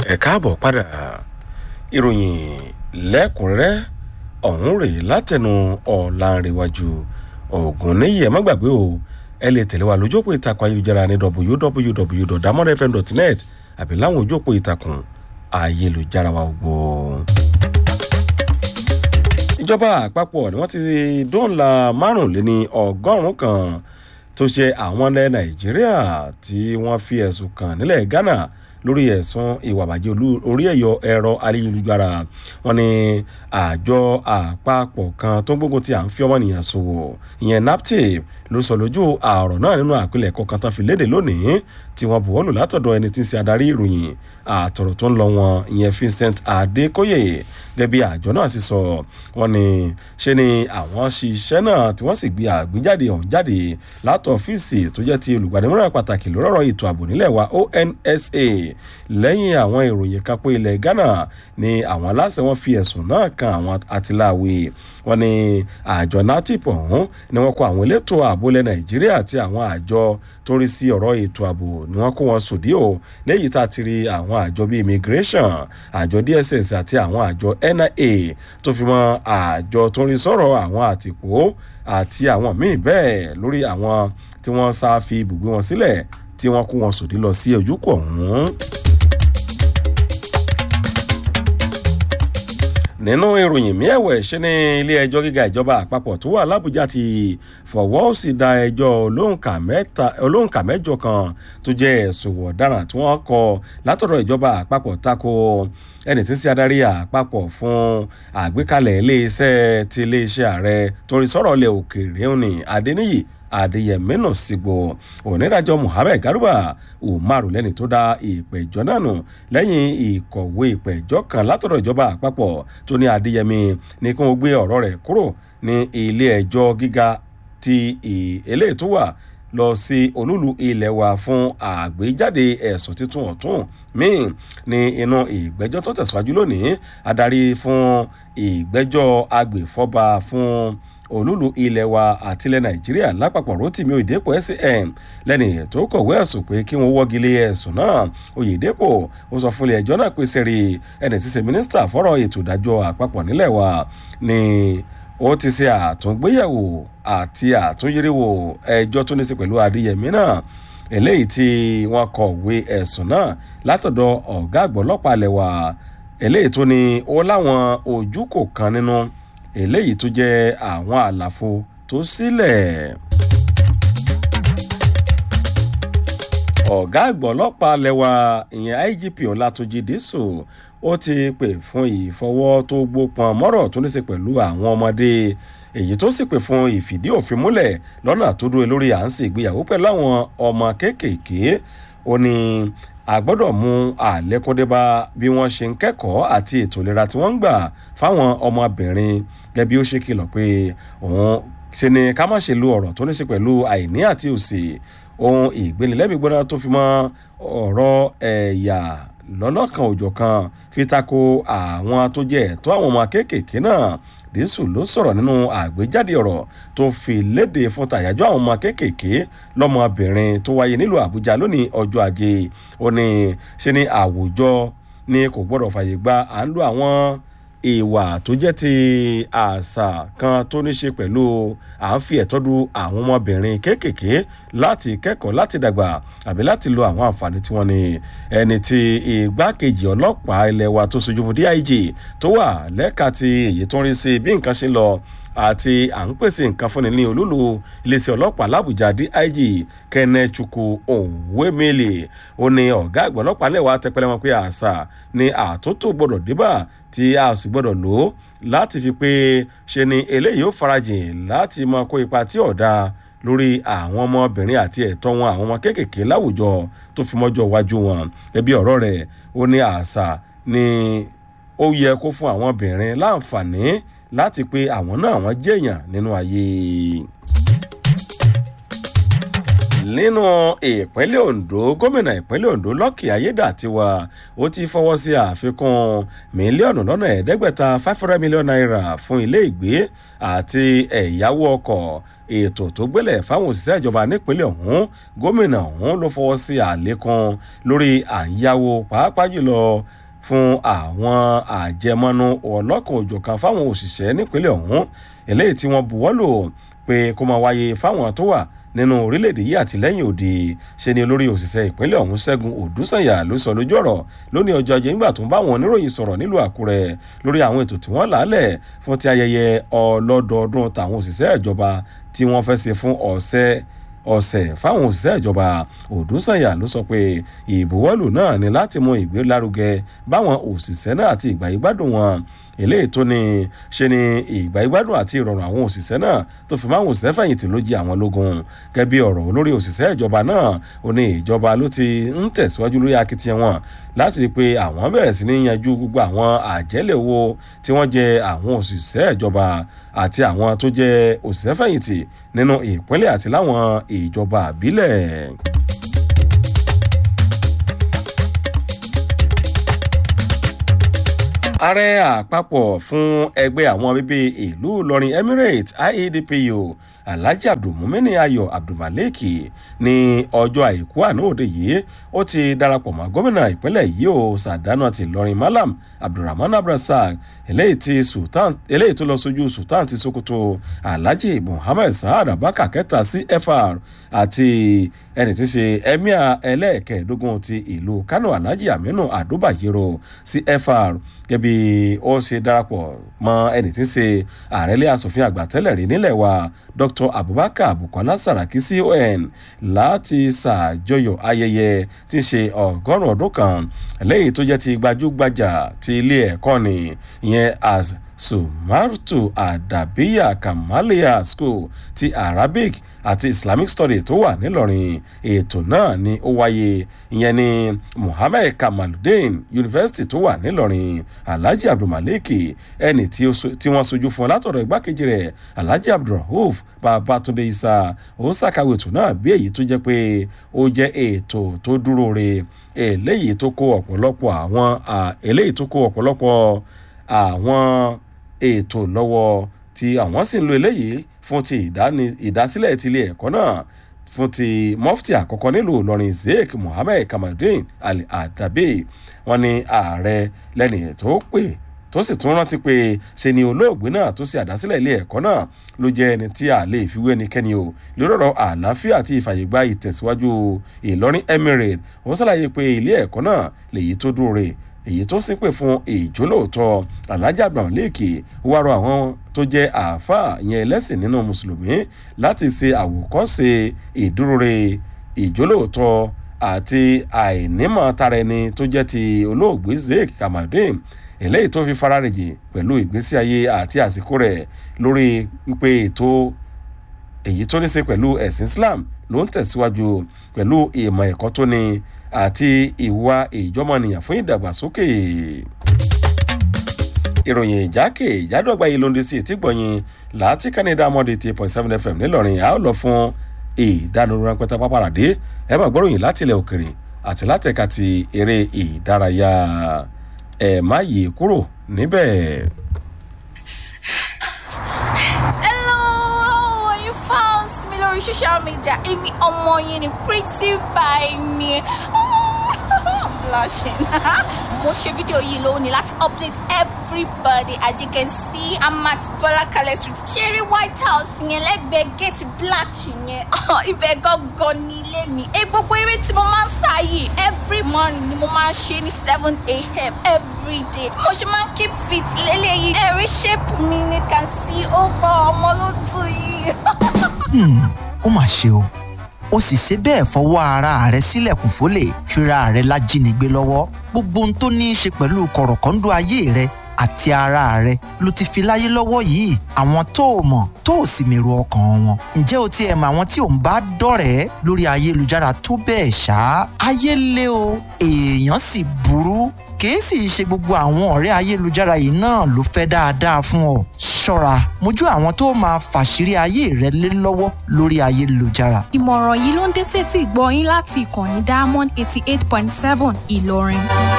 ẹ káàbọ̀ padà ìròyìn lẹ́kùnrẹ́rẹ́ ọ̀hún rèé látẹnu ọ̀làǹrẹ̀wájú ògùn níyì ẹ̀ má gbàgbé o ẹ lè tẹ̀lé wa lójú òpó ìtàkùn ayélujára ní www.damodfm.net àbí láwọn ojú òpó ìtàkùn ayélujára wa gbogbo. ìjọba àpapọ̀ ni wọ́n ti dóńlà márùnléní ọgọ́rùn-ún kan tó ṣe àwọn ilẹ̀ nàìjíríà tí wọ́n fi ẹ̀sùn kàn nílẹ̀ ghana lórí ẹ̀sùn ìwà àbàjẹ́ orí ẹ̀yọ ẹ̀rọ ayélujára wọn ni àjọ àpapọ̀ kan tó ń gbógun ti à ń fi ọmọnìyàn ṣòwò ìyẹn naptip ló sọ lójú àrọ̀ náà nínú àpilẹ̀kọ kan tán fi léde lónìí tí wọ́n buwọ́lù látọ̀dọ̀ ẹni tí ń ṣe adarí ìròyìn àtọ̀rọ̀ tó ń lọ wọn ìyẹn vincent adékóyè gẹ́gẹ́ bí àjọ náà sì sọ wọ́n ní ṣe ni àwọn ṣiṣẹ́ náà tí wọ́n sì gbé àgbéjáde ọ̀hún jáde látọ̀ ọ́fíìsì tó jẹ́ ti olùgbàdìmọ́ràn pàtàkì lórí ọ̀rọ̀ ètò ààbò nílẹ̀ wa onsa lẹ́yìn àwọn ìròyìn kan pé ilẹ̀ ghana ni àwọn aláṣẹ wọn fi ẹ̀sùn náà kan àwọn àtìláwé wọn ni àjọ natip ọ̀hún ni wọ́n kọ àwọn elétò ààbò ilẹ̀ nàìjíríà àti àwọn àjọ tó ń rí sí ọ̀rọ̀ ètò ààbò ni wọ́n kó wọn sòdí o lẹ́yìn tá a ti rí àwọn àjọ bíi immigration àjọ dss àti àwọn àjọ nia tó fi mọ àjọ tó ń rí sọ̀rọ̀ àwọn àtìpó àti àwọn míì bẹ́ẹ̀ lórí àwọn tí wọ́n sá fi ibùgbé wọn sílẹ̀ tí wọ́n kó wọn sòdí lọ sí ojúkọ̀ ọ̀hún. nínú ìròyìn mi ẹ̀wẹ̀ ṣe ní ilé ẹjọ́ gíga ìjọba àpapọ̀ tó wà lábújá ti fọwọ́ sí da ẹjọ́ olóǹkà mẹ́jọ kan tó jẹ́ ẹ̀sùn ọ̀daràn tí wọ́n kọ látọ̀dọ̀ ìjọba àpapọ̀ tako ẹni tí ń ṣe adarí àpapọ̀ fún àgbékalẹ̀ iléeṣẹ́ ti iléeṣẹ́ ààrẹ torí sọ̀rọ̀ ilẹ̀ òkèèrè òní adéníyì adéyẹmí náà sígbó onídàájọ́ muhammed garuba umaru lẹ́ni tó dá ìpẹ̀jọ́ náà nù lẹ́yìn ìkọ̀wé ìpẹ̀jọ́ kan látọ̀dọ̀ ìjọba àpapọ̀ tó ní adéyẹmí ní kí wọ́n gbé ọ̀rọ̀ rẹ̀ kúrò ní ilé ẹjọ́ gíga ti eléyìí tó wà lọ sí olúlu ilẹ̀ wa fún àgbéjáde ẹ̀sùn títún ọ̀tún míì ní inú ìgbẹ́jọ́ tó tẹ̀síwájú lónìí adarí fún ìgbẹ́jọ́ agbèfọ́ba fún olúlu ilẹ̀ wa àtilẹ̀ nàìjíríà lápapọ̀ rotimi oyedepo san lẹ́ni tó kọ̀wé ẹ̀sùn pé kí wọ́n wọ́gilé ẹ̀sùn náà oyedepo ó sọ fún ilé ẹjọ́ náà pé sẹ́rí ẹni tí ṣe mínísítà fọ́rọ̀ ètò ìdájọ́ àpapọ̀ nílẹ̀ wa ni ó ti ṣe àtúngbéyẹ̀wò àti àtúnyẹ̀wò ẹjọ́ tó ní sí pẹ̀lú adéyẹmí náà eléyìí tí wọ́n kọ̀wé ẹ̀sùn náà látọ̀dọ̀ ọ̀gá àgbọ̀ ọlọ́pàá alẹ̀ wa eléyìí tó ní ó láwọn ojú kò kan nínú eléyìí tó jẹ́ àwọn àlàfo tó sílẹ̀. ọ̀gá àgbọ̀ ọlọ́pàá lẹ́wà ìyẹn igp ọ̀làtúnjì dísù ó ti pè fún ìfọwọ́ tó gbópọn mọ́rọ̀ tó ní í ṣe pẹ̀lú àwọn ọmọdé èyí tó sì pè fún ìfìdí òfin múlẹ̀ lọ́nà tó dúró lórí à ń ṣègbéyàwó pẹ̀lú àwọn ọmọ kéékèèké ó ní a gbọ́dọ̀ mú àlékúndébá bí wọ́n ṣe ń kẹ́kọ̀ọ́ àti ètò ìlera tí wọ́n ń gbà fáwọn ọmọbìnrin gẹ́gẹ́ bí ó ṣe kìlọ̀ pé òun ṣe ni ká má ṣe lo ọ̀rọ̀ tó ní ṣe pẹ̀lú àìní àti òsì ohun ìgbénilẹ́mìgbóná tó fi mọ́ ọ̀rọ̀ ẹ̀yà lọ́lọ́kan òjọ̀ kan fi tako àwọn tó jẹ́ ẹ̀tọ́ àwọn ọmọ kéékèèké náà dísù ló sọ̀rọ̀ nínú àgbéjáde ọ̀rọ̀ tó fi léde fún tàyájọ́ àwọn ọmọ kéékèèké lọ́mọbìnrin tó wáyé nílùú àbújá lónìí ọjọ́ ajé ó ní ṣe ni àwùjọ ni kò gbọ́dọ̀ fàyè gba à ń lo àwọn ìwà tó jẹ́ ti àṣà kan tó ní ṣe pẹ̀lú à ń fi ẹ̀tọ́ du àwọn ọmọbìnrin kéékèèké láti kẹ́kọ̀ọ́ láti dàgbà àbí láti lo àwọn àǹfààní tí wọ́n ní ẹni tí igbákejì ọlọ́pàá ilẹ̀ wa tó sojú fún dig tó wà lẹ́ka ti èyí tó ń rí sí bí nǹkan ṣe ń lọ àti à ń pèsè nǹkan fúnni ní olúlu iléeṣẹ́ ọlọ́pàá làbújá dig kẹ́nẹ́chukwu òwémẹ́lì ó ní ọ̀gá àgbà ọlọ́pàá lẹ́wà tẹpẹlẹ wọn pé àṣà ni àtúntò gbọ́dọ̀ débà tí a sì gbọ́dọ̀ lò ó láti fi pé ṣe ni eléyìí ó farajìn láti mọ kó ipa tí ọ̀dà lórí àwọn ọmọbìnrin àti ẹ̀tọ́ wọn àwọn ọmọ kéékèèké láwùjọ tó fi mọ́jọ́ iwájú wọn ẹbí ọ̀rọ̀ rẹ̀ ó ní àṣà ni ó yẹ kó fún àwọn obìnrin láǹfààní láti pé àwọn náà wọ́n jẹ́yàn nínú ayé nínú ìpínlẹ̀ ondo gómìnà ìpínlẹ̀ ondo lọ́kì ayédàtiwa ó ti fọwọ́ sí àfikún mílíọ̀nù lọ́nà ẹ̀ẹ́dẹ́gbẹ̀ta five hundred million naira fún ilé ìgbé àti ẹ̀yáwó ọkọ̀ ètò tó gbélẹ̀ fáwọn òṣìṣẹ́ ìjọba nípínlẹ̀ ọ̀hún gómìnà ọ̀hún ló fọwọ́ sí àlékún lórí àyáwó pàápàá jùlọ fún àwọn àjẹmọ́nú ọlọ́kan òjọ̀kan fáwọn òṣìṣẹ́ nípínlẹ̀ ọ̀hún eléyìí tí wọ́n buwọ́lò pé kó máa wáyé fáwọn tó wà nínú orílẹ̀-èdè yìí àtìlẹ́yìn òde ṣe ni olórí òṣìṣẹ́ ìpínlẹ̀ ọ̀hún ṣẹ́gun òdúsànyà ló sọ lójú ọ̀rọ̀ lónìí ọjọ́ ajé nígbà tó ń bá àwọn oníròyìn sọ̀rọ̀ nílùú àkúrẹ́ lórí àwọn ètò tí wọ́n làálẹ̀ fún ti ayẹyẹ ọlọ́dọọdún tàwọn òṣìṣẹ́ ìjọba tí wọ́n fẹ́ ṣe fún ọ̀sẹ̀ ọ̀sẹ̀ fáwọn òṣìṣẹ́ ìjọba òdúsànyà ló sọ pé ìbuwọ́lù náà ni láti mú ìgbélárugẹ báwọn òṣìṣẹ́ náà àti ìgbà ìgbádùn wọn eléyìí tó ní ṣe ni ìgbà ìgbádùn àti ìrọ̀rùn àwọn òṣìṣẹ́ náà tó fi máwọn òṣìṣẹ́ fẹ̀yìntì ló jí àwọn lógun gẹ́bí ọ̀rọ̀ olórí òṣìṣẹ́ ìjọba náà ó ní ìjọba ló ti ń tẹ̀síwájú lórí akitiyan wọn láti rí i pé àwọn bẹ̀rẹ̀ sí ní yanjú gbogbo àwọn àjẹ́lẹ̀ owó tí wọ́n jẹ àwọn òṣìṣẹ́ ìjọba àti àwọn tó jẹ òṣìṣẹ́ fẹ̀yìntì nínú ìpínlẹ̀ àti láwọn ìjọba àbílẹ̀. ààrẹ àpapọ̀ fún ẹgbẹ́ àwọn bíbí ìlú ìlọrin emirates iedpu alhaji abdulmumini ayo abdulmalik ní ọjọ́ àìkú àná òde yìí ó ti darapọ̀ mọ́ gómìnà ìpínlẹ̀ yìí ó sàdánù àti ìlọrin malam abdulrahman abdulrasaq eléyìí tó lọ sójú sultan ti sokoto alhaji muhammed saad abubakar kẹta cfr àti ẹni tí í ṣe emir ẹlẹ́ẹ̀kẹ́ẹ̀dógún ti ìlú kano alhaji aminu adubayero cfr gẹ́bí ó ṣe darapọ̀ mọ́ ẹni tí í ṣe ààrẹ ilé asòfin àgbà tẹ́lẹ̀ rí nílẹ̀ wa dr abubakar bukola saraki con láti ṣàjọyọ̀ ayẹyẹ tí í ṣe ọgọ́rùn-ún ọdún kan lẹ́yìn tó jẹ́ ti gbajúgbajà ti ilé ẹ̀kọ́ ni ìyẹn as sumartu adabiya kamalia school ti arabic àti islamic study tó wà nílọrin ètò náà ni ó wáyé ìyẹn ní muhammed kamaludin university tó wà nílọrin alhaji abdulmalik ẹni tí wọ́n sojú fún látọ̀dọ̀ igbákejì rẹ̀ alhaji abdulrahuf babatunde isa ó ṣàkàwé ètò náà bí èyí tó jẹ́ pé ó jẹ́ ètò tó dúró re eléyìí tó kó ọ̀pọ̀lọpọ̀ àwọn eléyìí tó kó ọ̀pọ̀lọpọ̀ àwọn ètò lọ́wọ́ tí àwọn sì ń lo eléyìí fún ti ìdásílẹ̀ ti ilé ẹ̀kọ́ náà fún ti mọ́fìtì àkọ́kọ́ nílùú ìlọrin sheikh muhammed kamaldeen ali adabe wọn ni ààrẹ lẹ́ni tó pè tó sì tún rántí pé ṣe ni olóògbé náà tó ṣe àdásílẹ̀ ilé ẹ̀kọ́ náà ló jẹ́ ẹni tí a lè fi wé ẹnikẹ́ni o lórí ọ̀rọ̀ àlàáfíà àti ìfàyègbà ìtẹ̀síwájú ìlọrin emirate wọ́n ṣàlàyé pé ilé ẹ̀kọ́ náà lèyí tó dúró rè èyí tó sì pè fún ìjólóòtọ́ alájà abrahamleke wá rọ àwọn tó jẹ́ àáfàá yẹn ẹlẹ́sìn nínú mùsùlùmí láti ṣe àwòkọ́ṣe ìdúróre ìjólóòtọ́ àti àìnímọ̀ tara ẹni tó jẹ́ ti olóògbé zeke kamadin eléyìí tó fi fararèjì pẹ̀lú ìgbésí ayé àti àsìkò rẹ̀ lórí wípé ètò èyí tó ní ṣe pẹ̀lú ẹ̀sìn islam ló ń tẹ̀síwájú pẹ̀lú ìmọ̀ ẹ̀kọ́ tó ní àti ìwà ìjọmọnìyàn fún ìdàgbàsókè. ìròyìn ìjákè ìjádọ́gba yìí ló ń di sí ìtìgbọ̀yìn láti canada mọ́dé ti point seven fm nílọrin a ó lọ fún ìdánilórí ránpẹ́tà pápáradé ẹ bá gbọ́ròyìn láti ilẹ̀ òkèrè àti látẹ̀ka ti eré ìdárayá ẹ̀ má yí kúrò níbẹ̀. lórí social media èmi ọmọ yẹn ni pretty by ni i'm blushing mo ṣe fídíò yìí lónìí láti update everybody as you can see i'm at bọlákalẹ street ṣeré white house yẹn lẹ́gbẹ̀ẹ́ gate black yẹn ibẹ̀ gangan ní ilé mi ẹ gbogbo eré tí mo máa ń sá yìí every morning ni mo máa ń ṣe ní seven a.m. every day mo ṣe máa ń keep fit lélẹ́yìí ẹ̀rí shape mi ni can see ó gbọ́ ọmọ ló tù yìí. ó mà ṣe o ó sì ṣe bẹ́ẹ̀ fọwọ́ ara rẹ̀ sílẹ̀kùn fólè fira rẹ̀ lájínigbé lọ́wọ́ gbogbo ohun tó ní í ṣe pẹ̀lú kọ̀rọ̀kọ́ńdọ́ ayé rẹ̀ àti ara rẹ̀ ló ti fi láyé lọ́wọ́ yìí àwọn tó o mọ̀ tó o sì mèrò ọkàn wọn ǹjẹ́ o ti ẹ̀ mọ̀ àwọn tí ò ń bá dọ̀rẹ́ lórí ayélujára tó bẹ́ẹ̀ ṣá ayé lé o èèyàn sì burú kìí sì ṣe gbogbo àwọn ọ̀rẹ́ ayélujára yìí náà ló fẹ́ dáadáa fún ọ ṣọ́ra mójú àwọn tó máa fàṣírí ayé rẹ lé lọ́wọ́ lórí ayélujára. ìmọ̀ràn yìí ló ń dé sétí gbọ́ yín láti ìkànnì diamond eighty eight point seven ìlọrin.